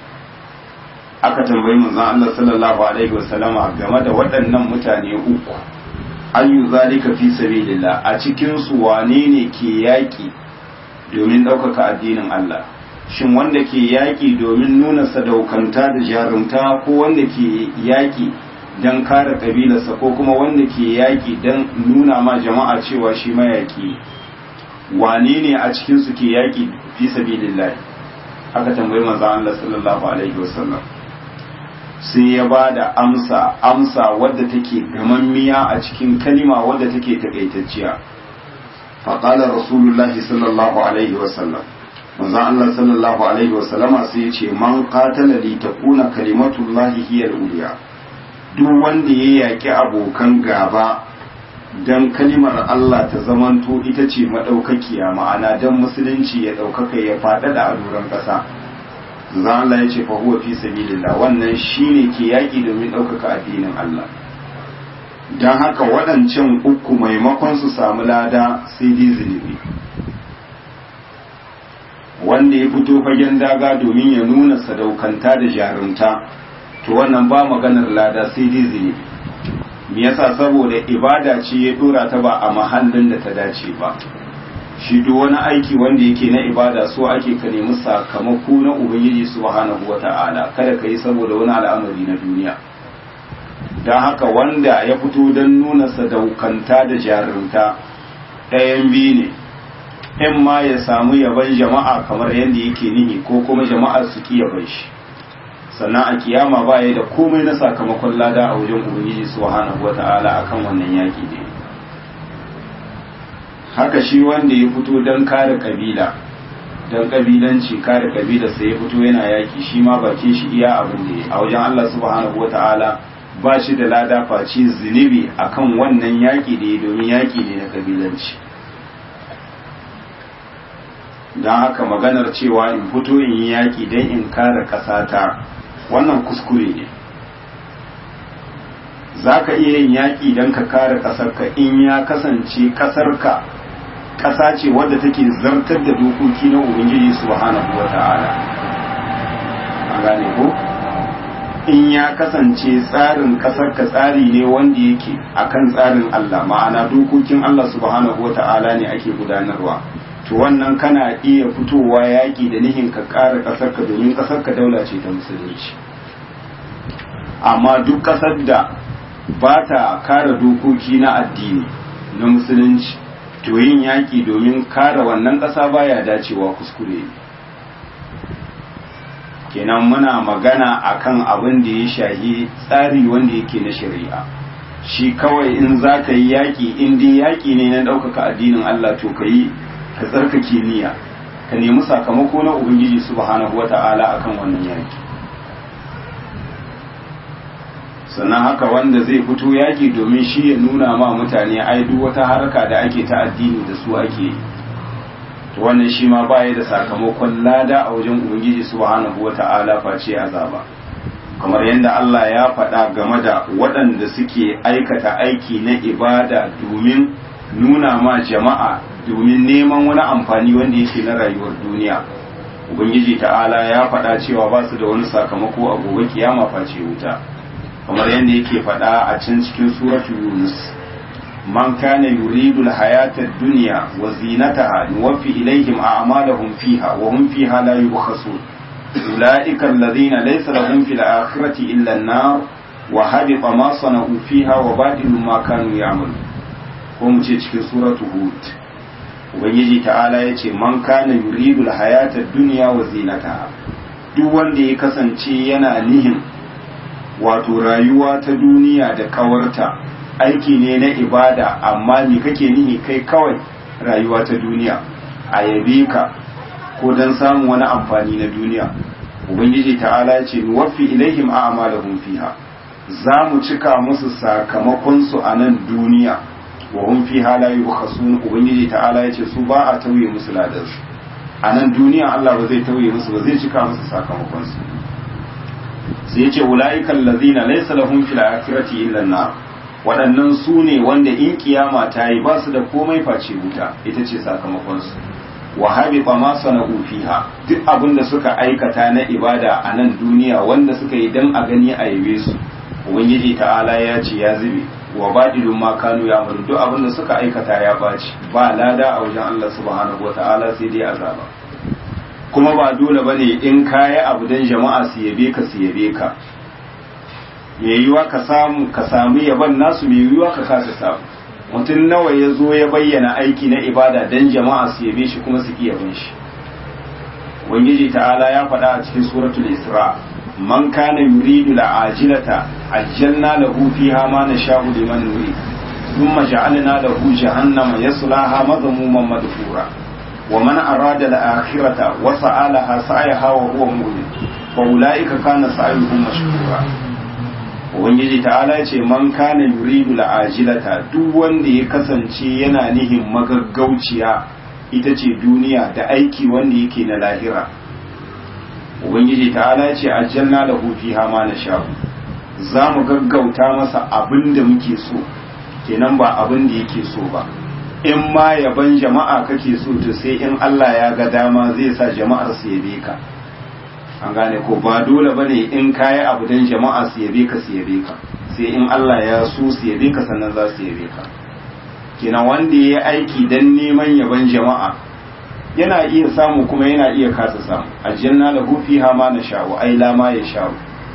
aka tambayi manzon Allah sallallahu alaihi wasallama game da waɗannan mutane uku ayu zalika fi sabilillah a cikin su wane ne ke yaki domin ɗaukaka addinin Allah shin wanda ke yaki domin nuna sadaukanta da jarumta ko wanda ke yaki don kare kabilarsa ko kuma wanda ke yaki don nuna ma jama'a cewa shi mayaki wane ne a cikin su ke yaki fi sabilillah aka tambayi manzon Allah sallallahu alaihi wasallam sai ya ba da amsa amsa wadda take gamammiya a cikin kalima wadda take takaitacciya faƙalar rasulullahi sallallahu alaihi wasallam manzon Allah sallallahu alaihi wasallama sai ya ce man qatala li takuna kalimatullahi hiya al-ulya duk wanda ya yaki abokan gaba dan kalimar Allah ta zamanto ita ce madaukakiya ma'ana dan musulunci ya daukaka ya faɗaɗa a doron ƙasa za Allah ya ce fa huwa fi sabilillah wannan shine ke yaki domin ɗaukaka addinin Allah don haka waɗancan uku maimakon su samu lada sai dai zunubi wanda ya fito fagen daga domin ya nuna sadaukanta da jarumta to wannan ba maganar lada sai dai zunubi me yasa saboda ibada ce ya dora ta ba a mahallin da ta dace ba shi duk wani aiki wanda yake na ibada so ake ka nemi sakamako na ubangiji subhanahu wata'ala kada ka yi saboda wani al'amari na duniya don haka wanda ya fito don nuna sadaukanta da jarumta ɗayan biyu ne in ma ya samu yaban jama'a kamar yadda yake nihi ko kuma jama'ar su ki yaban shi sannan a kiyama ba ya da komai na sakamakon lada a wajen ubangiji subhanahu wata'ala akan wannan yaki ne haka shi wanda ya fito don kare kabila don kabilanci kare kabila sai ya fito yana yaki shi ma bakin shi iya abin da ya a wajen Allah subhanahu wata'ala ba shi da lada face zunubi akan wannan yaki da ya domin yaki ne na kabilanci don haka maganar cewa in fito in yi yaki don in kare kasata wannan kuskure ne za ka iya yin yaƙi don ka kare ƙasarka in ya kasance ƙasarka ƙasa ce wadda take zartar da dokoki na ubangiji subhanahu wa ta'ala a gane ko in ya kasance tsarin ƙasarka tsari ne wanda yake akan tsarin Allah ma'ana dokokin Allah subhanahu wa ta'ala ne ake gudanarwa to wannan kana iya fitowa yaƙi da nihin ka ƙara ƙasarka domin ƙasarka daula ce ta musulunci amma duk ƙasar da ba ta kare dokoki na addini na musulunci to yin yaƙi domin kare wannan ƙasa baya dacewa kuskure kenan muna magana akan abin da ya shahi tsari wanda yake na shari'a shi kawai in za ka yi yaƙi in dai yaƙi ne na ɗaukaka addinin Allah to ka yi ka tsarkake niyya ka nemi sakamako na ubangiji subhanahu wata'ala akan wannan yaƙi sannan haka wanda zai fito yaƙi domin shi ya nuna ma mutane ai duk wata harka da ake ta addini da su ake to wannan shi ma baya da sakamakon lada a wajen ubangiji subhanahu wata'ala face azaba kamar yadda Allah ya faɗa game da waɗanda suke aikata aiki na ibada domin nuna ma jama'a domin neman wani amfani wanda yake na rayuwar duniya ubangiji ta'ala ya faɗa cewa ba su da wani sakamako a gobe kiyama face wuta kamar yadda yake faɗa a can cikin suratu yunus man kana yuridu alhayata ad-dunya wa zinataha nuwaffi ilayhim a'malahum fiha wa hum fiha la yubkhasun ulaika alladhina laysa lahum fil akhirati illa an-nar wa habita ma sana'u fiha wa batilu ma kanu ya'malun ko mu ce cikin suratu hud ubangiji ta'ala yace man kana yuridu alhayata ad-dunya wa zinataha duk wanda ya kasance yana nihin wato rayuwa ta duniya da kawarta aiki ne na ibada amma me kake nihi kai kawai rayuwa ta duniya a yabe ka ko don samun wani amfani na duniya ubangiji ta'ala ya ce nuwaffi ilaihim a'malahum fiha za mu cika musu sakamakon su a nan duniya wa hum fiha la yubkhasun ubangiji ta'ala ya ce su ba a tauye musu ladan su a nan duniya Allah ba zai tauye musu ba zai cika musu sakamakon su sai yace ulaiikal ladina laysa lahum fil akhirati illa an-nar waɗannan su ne wanda in kiyama ta yi ba su da komai face wuta ita ce sakamakon su wa habita ma sana'u fiha duk abin da suka aikata na ibada a nan duniya wanda suka yi dan a gani a yabe su ubangiji ta'ala ya ce ya zube wa badilun ma kanu ya amalu duk abin da suka aikata ya baci ba lada a wajen Allah subhanahu wa ta'ala sai dai azaba kuma ba dole bane in kayi abu dan jama'a su yabe ka su yabe ka me yiwa ka samu ka samu yaban nasu me yiwa ka kasa samu mutum nawa ya zo ya bayyana aiki na ibada dan jama'a su yabe shi kuma su ki yaban shi ubangiji ta'ala ya faɗa a cikin suratul isra man kana yuridu la'ajilata ajjalna lahu fiha ma nasha'u liman nurid thumma ja'alna lahu jahannama yaslaha madhmuman madhura ومن أراد الآخرة وسعى لها سعيها وهو مؤمن فأولئك كان سعيهم مشكورا Ubangiji ta'ala ya ce man kana yuridu la'ajilata duk wanda ya kasance yana nihin magaggauciya ita ce duniya da aiki wanda yake na lahira Ubangiji ta'ala ya ce aljanna lahu fiha ma nasha'u za mu gaggauta masa abin da muke so kenan ba abin da yake so ba in ma yaban jama'a kake so to sai in Allah ya ga dama zai sa jama'ar su yabe ka an gane ko ba dole bane in kayi abu dan jama'a su yabe ka su yabe ka sai in Allah ya so su yabe ka sannan za su yabe ka kenan wanda ya yi aiki dan neman yaban jama'a yana iya samu kuma yana iya kasa samu aljanna lahu fiha ma nasha'u ai la ma yasha'u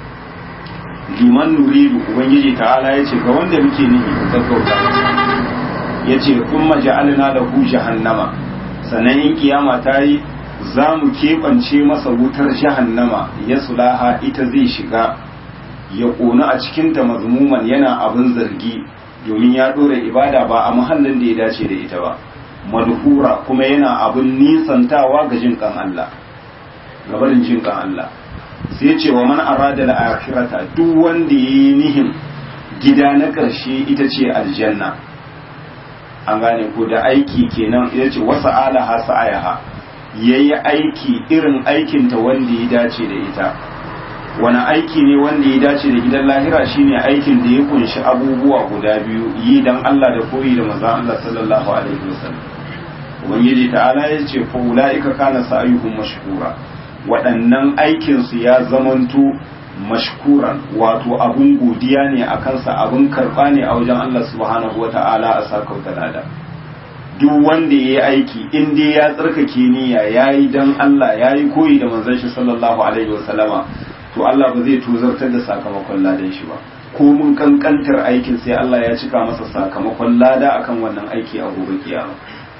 liman nuridu ubangiji ta'ala yace ga wanda muke nihi gaggauta yace kuma ja'alna lahu jahannama sannan in kiyama ta yi za mu keɓance masa wutar jahannama ya sulaha ita zai shiga ya ƙona a cikinta mazmuman yana abin zargi domin ya ɗora ibada ba a muhallin da ya dace da ita ba madhura kuma yana abin nisantawa ga jin kan Allah gabarin jin kan Allah sai ce wa man arada al-akhirata duk wanda yayi nihin gida na ƙarshe ita ce aljanna an gane ko da aiki kenan ita ce wasa alaha sa'ayaha yayi aiki irin aikinta wanda ya dace da ita wani aiki ne wanda ya dace da gidan lahira shine aikin da ya kunshi abubuwa guda biyu yi dan Allah da koyi da manzon Allah sallallahu alaihi wasallam ubangiji ta'ala ya ce fa ulaika kana sa'yuhum mashkura waɗannan aikin su ya zamanto mashkuran wato abun godiya ne a kansa abun karɓa ne a wajen Allah subhanahu wata'ala a sakauta lada duk wanda ya yi aiki in dai ya tsarkake niyya ya yi dan Allah ya yi koyi da manzon shi sallallahu alaihi wasallama to Allah ba zai tuzartar da sakamakon ladan shi ba ko mun kankantar aikin sai Allah ya cika masa sakamakon lada akan wannan aiki a gobe kiyama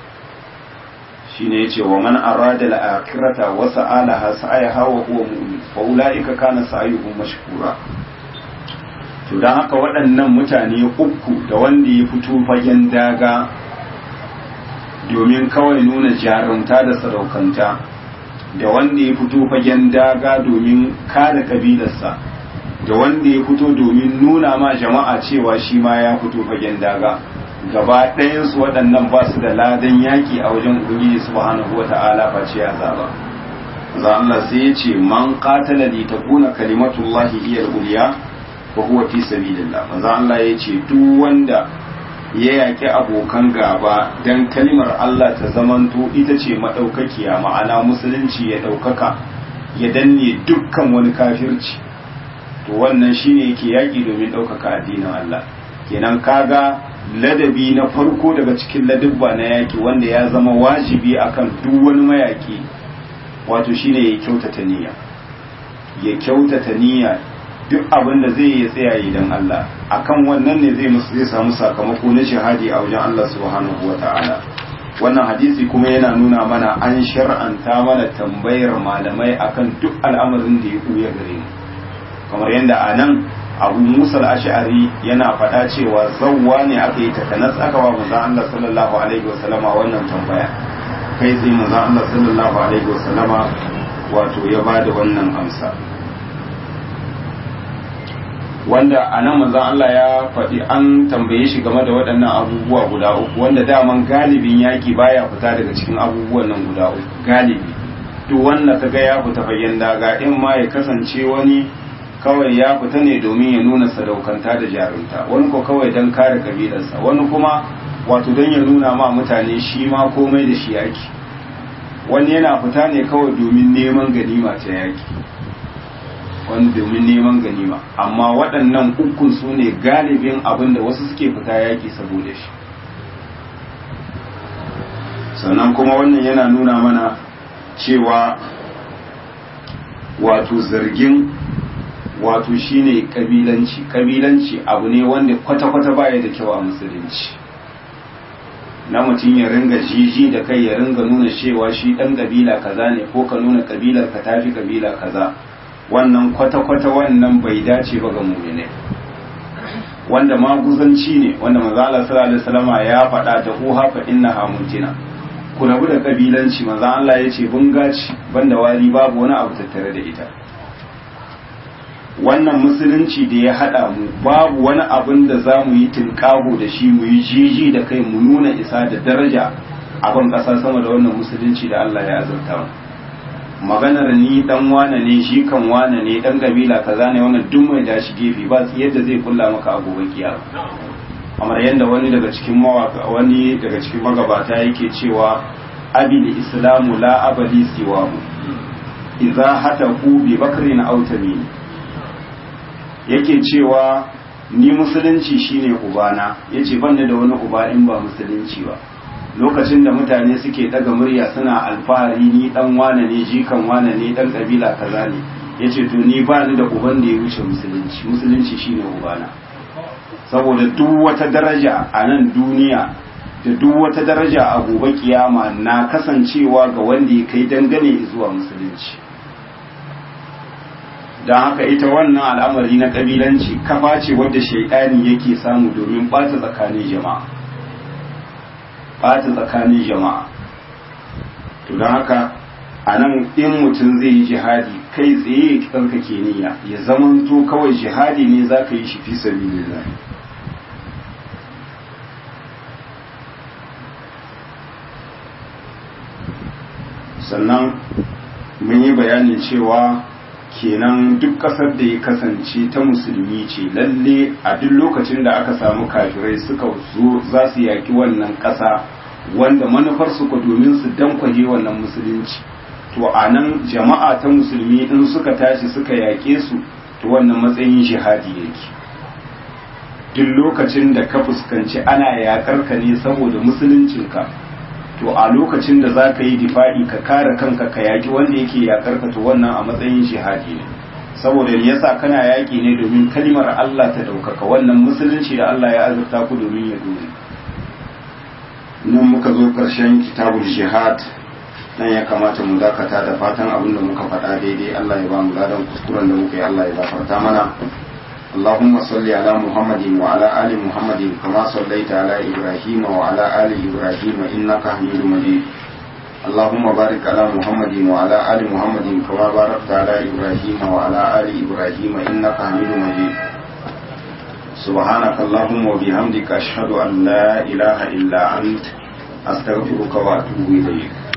shine yace wa man arada al-akhirata wa sa'alaha sa'ayaha wa huwa mu'min fa ulaika kana sa'yuhum mashkura to dan haka waɗannan mutane uku da wanda ya fito fagen daga domin kawai nuna jarumta da sadaukanta da wanda ya fito fagen daga domin kare kabilarsa da wanda ya fito domin nuna ma jama'a cewa shi ma ya fito fagen daga gaba ɗayansu waɗannan ba su da ladan yaƙi a wajen ubangiji subhanahu wata'ala face ya zaba za Allah sai ya ce man qatala li takuna kalimatullahi hiya al-ulya wa huwa fi sabilillah manzo Allah ya ce duk wanda ya yaƙi abokan gaba dan kalimar Allah ta zamanto ita ce madaukakiya ma'ana musulunci ya ɗaukaka ya danne dukkan wani kafirci to wannan shine yake yaƙi domin ɗaukaka addinin Allah kenan kaga ladabi na farko daga cikin ladabba na yaki wanda ya zama wajibi akan duk wani mayaki wato shine ya kyautata niyya ya kyautata niyya duk abin da zai yi tsaya idan Allah akan wannan ne zai musu zai samu sakamako na shahadi a wajen Allah subhanahu wata'ala wannan hadisi kuma yana nuna mana an shar'anta mana tambayar malamai akan duk al'amarin da ya buya gare mu kamar yadda a nan abu musa ash'ari yana faɗa cewa zawwa ne aka yi takanas aka wa manzon Allah sallallahu alaihi wasallama wannan tambaya kai sai manzon Allah sallallahu alaihi wasallama wato ya bada wannan amsa wanda a nan manzon Allah ya faɗi an tambaye shi game da waɗannan abubuwa guda uku wanda daman galibin yaƙi baya fita daga cikin abubuwan nan guda uku galibi duk wanda kaga ya fita fagen daga in ma ya kasance wani kawai ya fita ne domin ya nuna sadaukanta da jarumta wani ko kawai don kare kabilarsa wani kuma wato don ya nuna ma mutane shi ma komai da shi yaki wani yana fita ne kawai domin neman ganima ta yaki wani domin neman ganima amma waɗannan ukun su ne galibin abin da wasu suke fita yaki saboda shi sannan kuma wannan yana nuna mana cewa wato zargin wato shine kabilanci kabilanci abu ne wanda kwata-kwata baya da kyau a musulunci na mutum ya ringa jiji da kai ya ringa nuna cewa shi dan kabila kaza ne ko ka nuna kabilar ka tafi kabila kaza wannan kwata-kwata wannan bai dace ba ga mu'mini wanda maguzanci ne wanda manzo sallallahu alaihi wasallama ya faɗa da uha fa innaha muntina ku rabu da kabilanci manzo Allah ya ce bungaci banda wari babu wani abu tattare da ita wannan musulunci da ya haɗa mu babu wani abin da za mu yi tinkaho da shi mu yi jiji da kai mu nuna isa da daraja a ban ƙasa sama da wannan musulunci da Allah ya azurta mu maganar ni dan wane ne shi kan wane ne dan kabila kaza ne wannan duk mai da shi gefe ba yadda zai kulla maka a gobe kiyama kamar yadda wani daga cikin mawaka wani daga cikin magabata yake cewa abil islamu la abali siwahu idza hataku bi bakrin aw tamim yake cewa ni musulunci shine ubana yace ban da wani uba in ba musulunci ba lokacin da mutane suke daga murya suna alfahari ni dan wane ne jikan wane ne dan kabila kaza ne yace to ni ba ni da uban da ya wuce musulunci musulunci shine ubana saboda duk wata daraja a nan duniya da duk wata daraja a gobe kiyama na kasancewa ga wanda ya kai dangane zuwa musulunci don haka ita wannan al'amari na kabilanci kafa ce wadda shaidani yake samu domin ɓata tsakanin jama'a ɓata tsakanin jama'a to don haka a nan in mutum zai yi jihadi kai tsaye ya tsarkake niyya ya zamanto kawai jihadi ne za ka yi shi fi sabilillah sannan mun yi bayanin cewa kenan duk ƙasar da ya kasance ta musulmi ce lalle a duk lokacin da aka samu kafirai suka zo za su yaki wannan ƙasa wanda manufarsu ku domin su dankwaje wannan musulunci to a nan jama'a ta musulmi in suka tashi suka yaƙe su to wannan matsayin jihadi yake duk lokacin da ka fuskanci ana yaƙar ka ne saboda musuluncinka to a lokacin da za ka yi difa'i ka kare kanka ka yaƙi wanda yake yaƙar ka to wannan a matsayin jihadi ne saboda yasa kana yaƙi ne domin kalmar Allah ta ɗaukaka wannan musulunci da Allah ya azurta ku domin ya dore nan muka zo ƙarshen kitabul jihad nan ya kamata mu dakata da fatan abin da muka faɗa daidai Allah ya ba mu ladan kuskuren da muka yi Allah ya gafarta mana اللهم صل على محمد وعلى آل محمد كما صليت على إبراهيم وعلى آل إبراهيم إنك حميد مجيد اللهم بارك على محمد وعلى آل محمد كما باركت على إبراهيم وعلى آل إبراهيم إنك حميد مجيد سبحانك اللهم وبحمدك أشهد أن لا إله إلا أنت أستغفرك وأتوب إليك